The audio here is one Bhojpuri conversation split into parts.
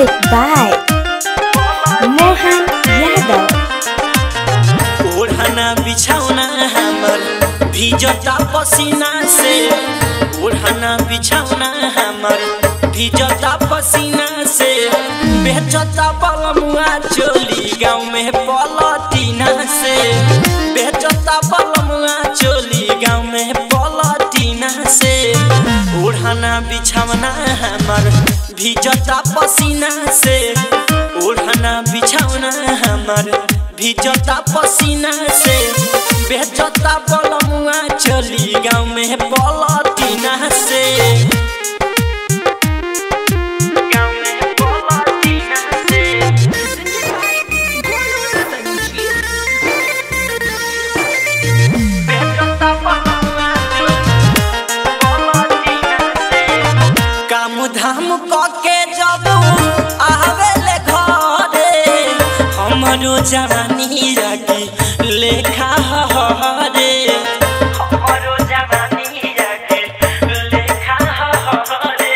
Music by Mohan Yadav. ओढ़ना बिछौना हमर भिजता पसीना से ओढ़ना बिछौना हमर भिजता पसीना से बेचता बलमुआ चोली गाँव में पलटीना से बेचता बलमुआ चोली गाँव में पलटीना से ओढ़ना बिछौना हमर भिजता पसीना से ओढ़ना बिछौना हमर भिजता पसीना से बेचता बलमुआ चली गाँव में पलटीना से गाँव में पलटीना से बेचता बलमुआ चली पलटीना से काम धाम कके जब आवेले घरे हमरो जवानी रागी लेखा हरे हमरो जवानी रागी लेखा हरे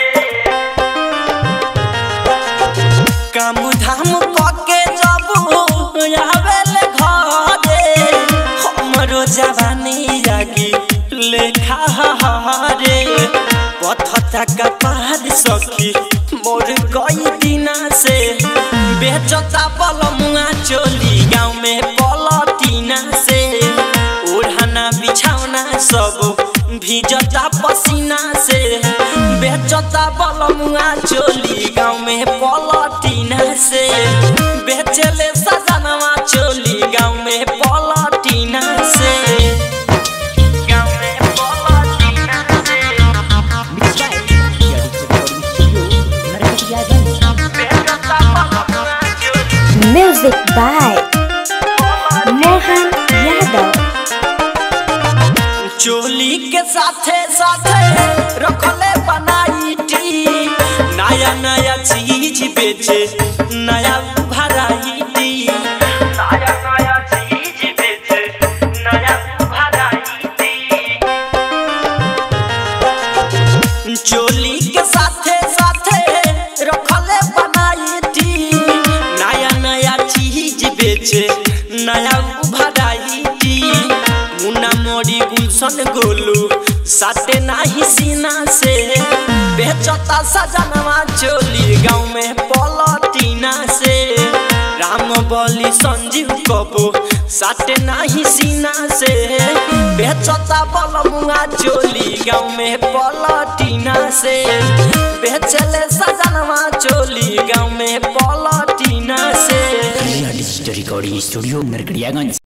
काम धाम कके जब आवेले घरे हमरो जवानी रागी लेखा हरे पथता का पहाड़ सखी मोर कई दिना से बेचता बलमुआ चोली गाँव में पलटीना से ओढ़ना बिछौना सब भिजता पसीना से बेचता बलमुआ चोली गाँव में पलटीना से बेचले सजनवा चोली गाँव में पलटीना से गाँव में पलटीना से बेचता बलमुआ चोली Music by Mohan Yadav. चोली के साथे साथे रखले बनाई टी नया नया चीज बेचे नया वैरायटी नया नया चीज बेचे नया वैरायटी चोली के साथे साथे रखले बनाई टी नया नया चीज बेचे नया वैरायटी मुन्ना मोरी गुलशन गोलू साटे नाही सीना से बेचता सजनवा चोली गाँव में पलटीना से राम बली संजीव कबो साटे नाही सीना से बेचता बलमुआ चोली गाँव में पलटीना से बेचले सजनवा चोली गाँव में पलटीना से डिजिटल रिकॉर्डिंग स्टूडियो नरकड़ियागंज